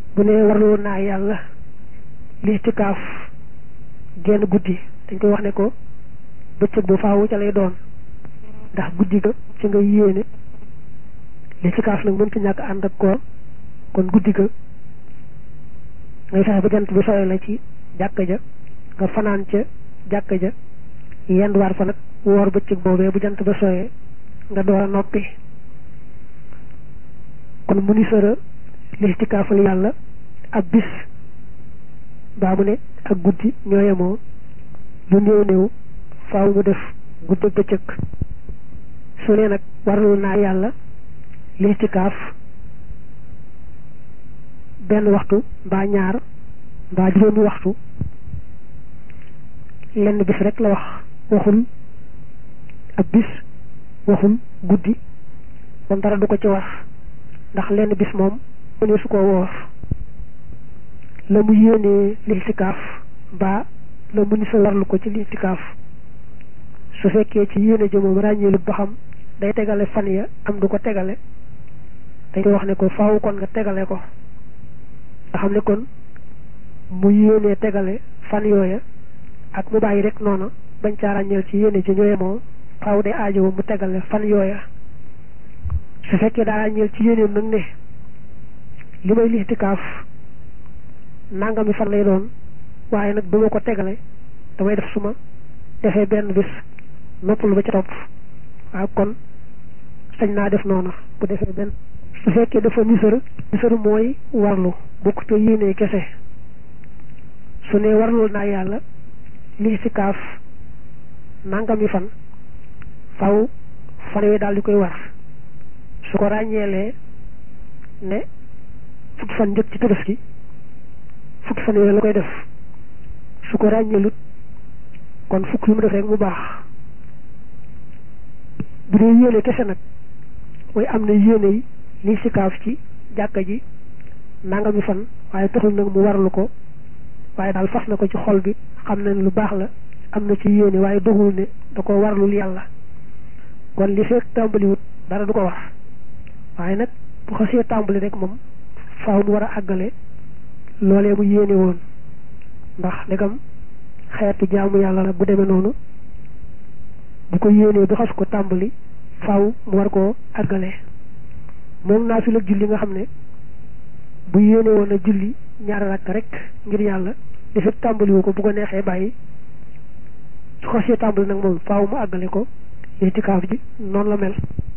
bu ne warlu naa yàlla listikaaf genn guddi dañ koy wax ne ko bëccëg bu faawu ca lay doon ndax guddi ga ci nga yéene listikaaf nag mënta ñàkk ànd ak koor kon guddi ga ngay fexe ba jant bi sooy la ci jàkka ja nga fanaan ca jàkka ja yenduwaat fa nag woor bëccëg boobee bu jant ba sooyee nga door a noppi kon mu ni sëra listikaafal yàlla ab bis baa mu ne ak guddi ñoo yemoo lu néew néew faaw mu def guddi ak bëccëg su ne nag warlu naa yàlla listikaaf benn waxtu mbaa ñaar mbaa juróomi waxtu lenn bis rek la wax waxul ab bis waxul guddi moom dara du ko ci war ndax lenn bis moom mu ne su ko woor la mu yéenee listikaaf mbaa la mu ni sa warlu ko ci listikaaf su fekkee ci yéene ji moom ràññeelu ba xam day tegale fan ya am du ko tegale dañ koy wax ne ko faaw kon nga tegale ko nga xam ne kon mu yéenee tegale fan yooya ak mu bàyyi rek noona bañ caa ràññeel ci yéene ji ñooye moom faaw day aajowo mu tegale fan yooya su fekkee daa ràññeel ci yéeneem nag ne li may listikaaf nangami fan lay doon waaye nag duma ko tegale damay def suma defee benn bis noppalu ba ca topp waaw kon sañ naa def noona bu defee benn su fekkee dafa nisër nisër mooy warlu bokk te yéenee kese su ne warlul naa yàlla listikaaf nangami fan faw fan yooyu daal di koy war su ko ràññeelee ne fukki fan njëkk ci tabaski fukki fan yooyu la koy def su ko ràññeelut kon fukk yu mu def rek mu baax bu dee yéene kese nag mooy am na yéene yi li sikaaf ci jàkka ji nangami fan waaye taxul nag mu warlu ko waaye daal fas na ko ci xol bi xam na ne lu baax la am na ci yéene waaye doxul ne da ko warlul yàlla kon li fekk tàmbaliwut dara du ko war waaye nag bu xasee tàmbali rek moom faaw mu war a àggale loolee mu yéene woon ndax ndegam xeetu jaamu yàlla la bu demee noonu bu ko yéenee bu xas ko tàmbali faaw mu war koo àggale moom naa fi la julli nga xam ne bu yéene woon a julli ñaari rakk rek ngir yàlla li fekk tàmbaliwu ko bu ko neexee bàyyi su xasee tàmbali nag moom faaw mu àggale ko itikaaf ji noonu la mel